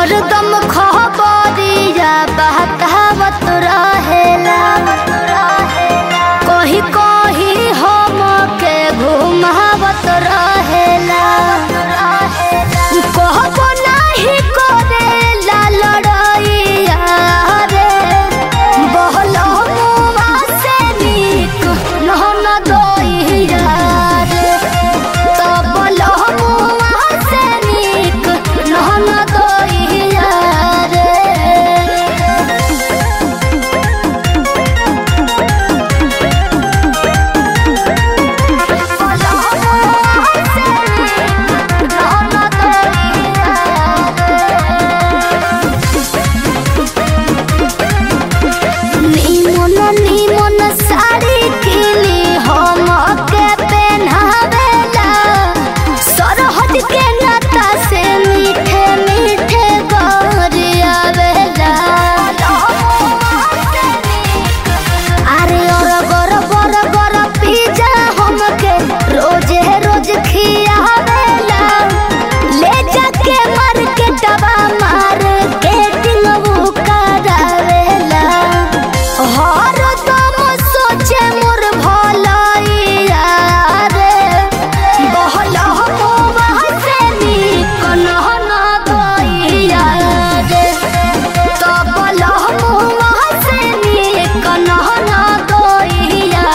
हरदम खबरिया बहकावत रहेला कही कही हम के घुमावत रहेला कहबो नाही करेला लड़ाइया रे बहलो मुआ से नीक नहन दोइया रे तबलो मुआ से नीक नहन दोइया रे निमन निमन साड़ी किनी हम के पहनावेला सरहद के नाता से मीठे मीठे गरियावेला अरे और गर बर गर पिज्जा हमके रोजे रोज खियावेला ले जाके मार्केटवा मार्केटिंग वो करावेला हर दम सोचे मोर भलाइया रे बहला मुआ से नीक नहन गइया रे तबला मुआ से नीक नहन गइया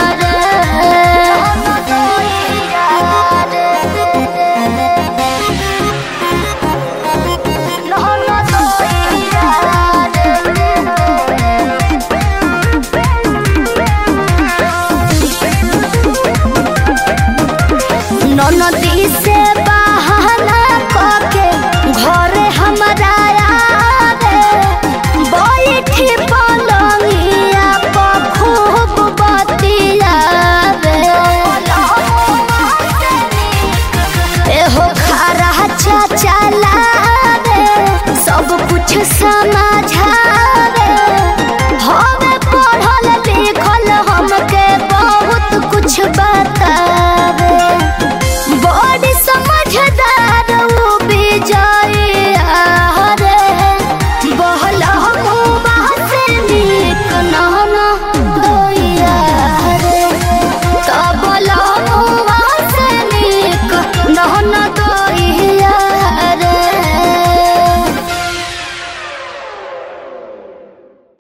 रे नहन ननदी से बहाना करके घरे हमरा आवे बैठी पलंगिया पर खूब बतियावे एहो खरा चाचा लावे सब कुछ समझा